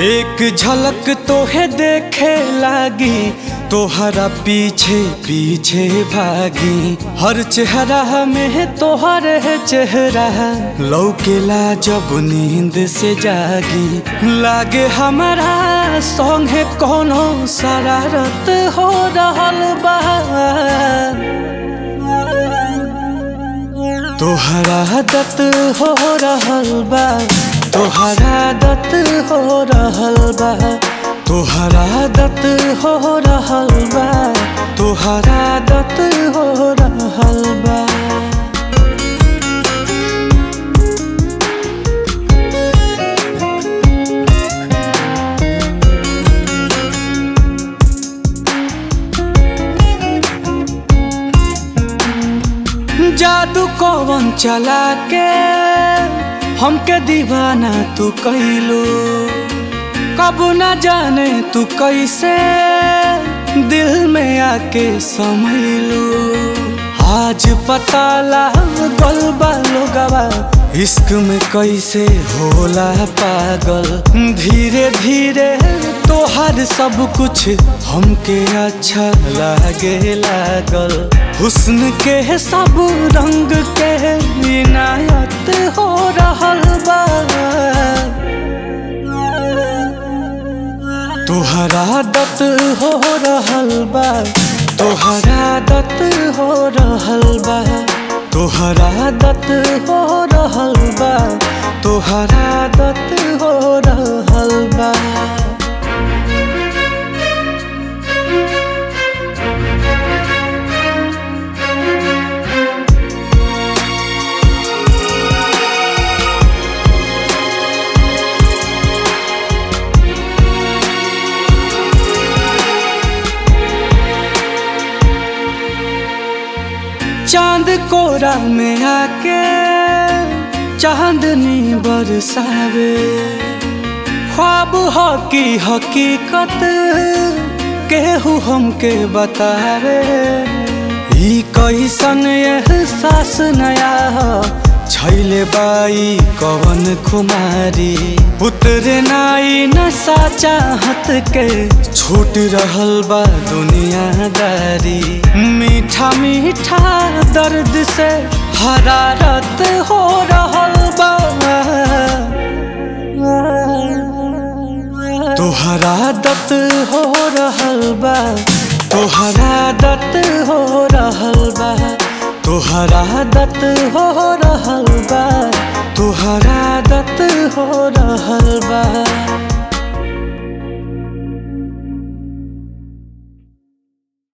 एक झलक तोहे देखे लागी तोहरा पीछे पीछे भागी हर चेहरा में तोहर है चेहरा लौकेला जब नींद से जागी लागे हमारा संगे कोनो शरारत हो रहल बा तोहरा आदत हो रहल बा तोहरा आदत हो रहल बा तोहरा आदत हो रहल बा तोहरा आदत हो रहल बा जादू कौन चला के हमके दीवाना तू कैलू कब न जाने तू कैसे दिल में आके समैलू आज पता लागल बा लोगवा इश्क में कैसे होला पागल धीरे धीरे तोहर सब कुछ हमके अच्छा लागे लागल हुस्न के सब रंग के इनायत हो रहल बा तोहरा आदत हो रहल बा तोहरा आदत हो रहल बा तोहरा आदत हो रहल बा तोहरा आदत हो रहल बा चांद कोरा में आके चांदनी बरसावे ख्वाब हो की हकीकत केहू हमके बतावे ई कैसन एहसास नया हो छैले बाई कवन खुमारी उतरे नाई नशा चाहत के छूट रहल बा दुनियादारी मीठा मीठा दर्द से हरारत हो रहल बा तोहरा आदत हो रहल बा तोहरा आदत हो रहल बा तोहरा आदत हो रहल बा तोहरा आदत हो रहल बा